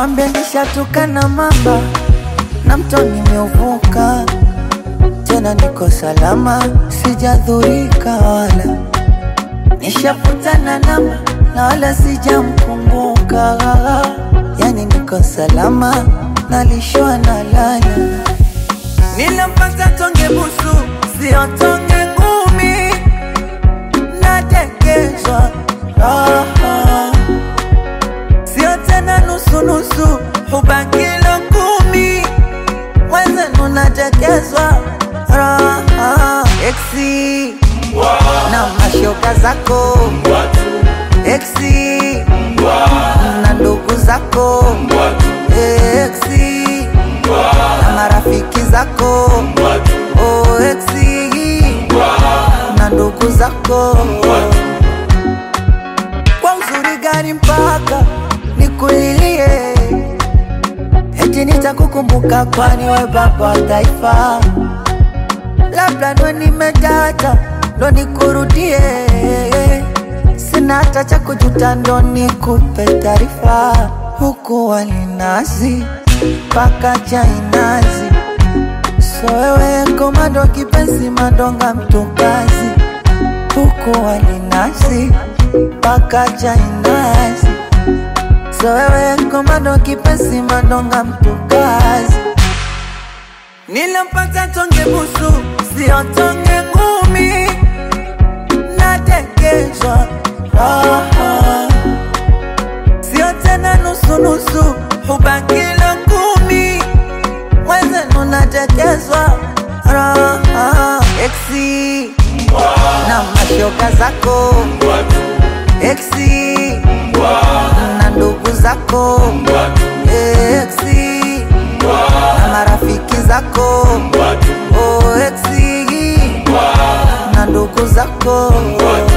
Wambia nishatoka na mamba na mto nimeuvuka, tena niko salama, sijadhurika wala nishaputana namba na wala sijamkumbuka, yani niko salama, nalishwa na lala. Nilimpata tonge busu, sio tonge ngumi, natekezwa raha sio tena nusunusu, hubaki kilo kumi, mwenzenu natekezwa raha eksi na mashoka zako eksi na ndugu zako eksi na marafiki zako oh, eksi na ndugu zako kwa uzuri gani mpaka nikulilie eti nitakukumbuka kwani we baba wa taifa labda ndo nimedata ndo nikurudie sina hata cha kujuta ndo nikupe taarifa huku walinazi mpaka chainazi so wewe komando kipenzi madonga mtukazi huku walinazi mpaka chainazi so wewe komando kipenzi madonga mtukazi Nilimpata tonge busu, sio tonge ngumi, natekezwa raha, sio tena nusunusu, hubaki kilo kumi, mwenzenu natekezwa raha, eksi na mashoka zako eksi na ndugu zako eksi na marafiki zako oh, eksi na ndugu zako